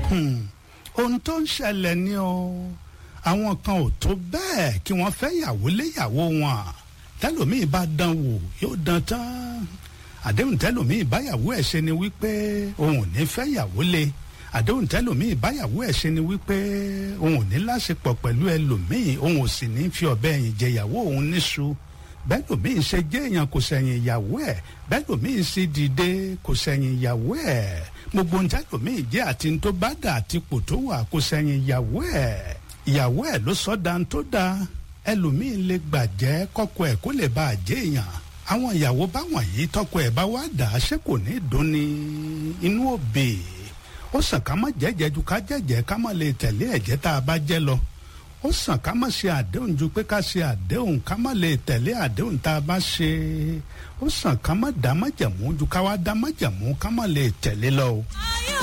ohun tó ń ṣẹlẹ̀ ni o àwọn kan ò tó bẹ́ẹ̀ kí wọ́n fẹ́ yàwó léyàwó wọn tẹlòmíì bá dán wò yóò dán tán àdéhùn tẹlòmíì báyàwó ẹ̀ ṣe ni wípé òun ò ní fẹ́ yàwó lé àdéhùn tẹlòmíì báyàwó ẹ̀ ṣe ni wípé òun ò ní láṣepọ̀ pẹ̀lú ẹlòmíì òun ò sì ní fi ọ̀bẹ ẹ̀yìn jẹyàwó òun níṣu bẹ́ẹ̀ lòmíì ṣe jẹ́ èèyàn kò sẹ̀yìn ìyàwó ẹ̀ bẹ́ẹ̀ lòmíì ṣe dìde kò sẹ̀yìn ìyàwó ẹ̀ gbogbo ń tẹ́lòmíì jẹ́ àti tó bá dà àti pò tó wà kò sẹ̀yìn ìyàwó ẹ̀ ìyàwó ẹ̀ ló sọ da tó da ẹlòmíì lè gbàjẹ́ kọ́kọ ẹ̀ kó lè bá a jẹ́ èèyàn àwọn ìyàwó báwọn yìí tọkọ ẹ̀ bá wá dà á ṣé kò ní dùn ní inú òbí ó sàn ká má jẹ́jẹ́ ju ká jẹ́jẹ́ ká má lè tẹ̀lé ẹ̀jẹ̀ tá a bá jẹ́ lọ ó sàn ká má ṣe àdéhùn ju pé ká ṣe àdéhùn ká má lè tẹ̀lé àdéhùn tá a bá ṣe ó sàn ká má dá májẹ̀mú ju ká wá dá májẹ̀mú ká má lè tẹ̀lé lọ o.